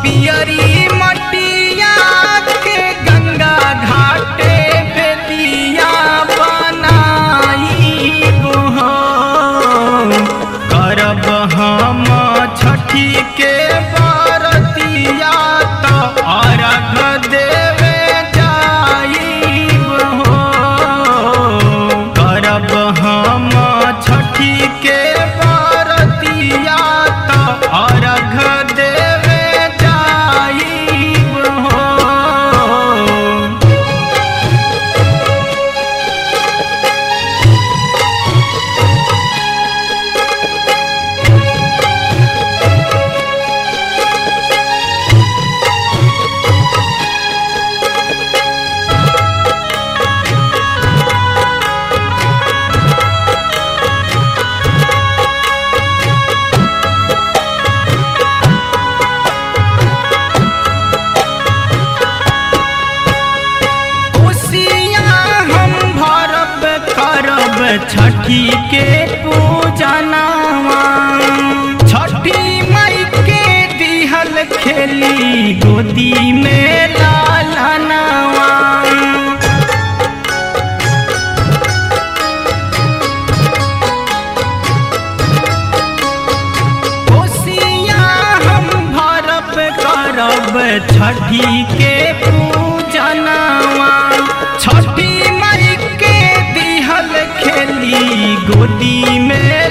पियरी मटिया के गंगा घाटे बेदिया बनाई हो करब हम छठी के बरतिया तो अर्घ देवे जाइब हो करब हम छठी के बरतिया तो अर्घ देवे जाइब हो खुशियाँ हम भरब करब छठी के पूजनावा छठी मई के दिहल खेली गोदी में लालनावा खुशियाँ हम भरब करब छठी के पूजनावा छठी मई के दिहल खेली गोदी में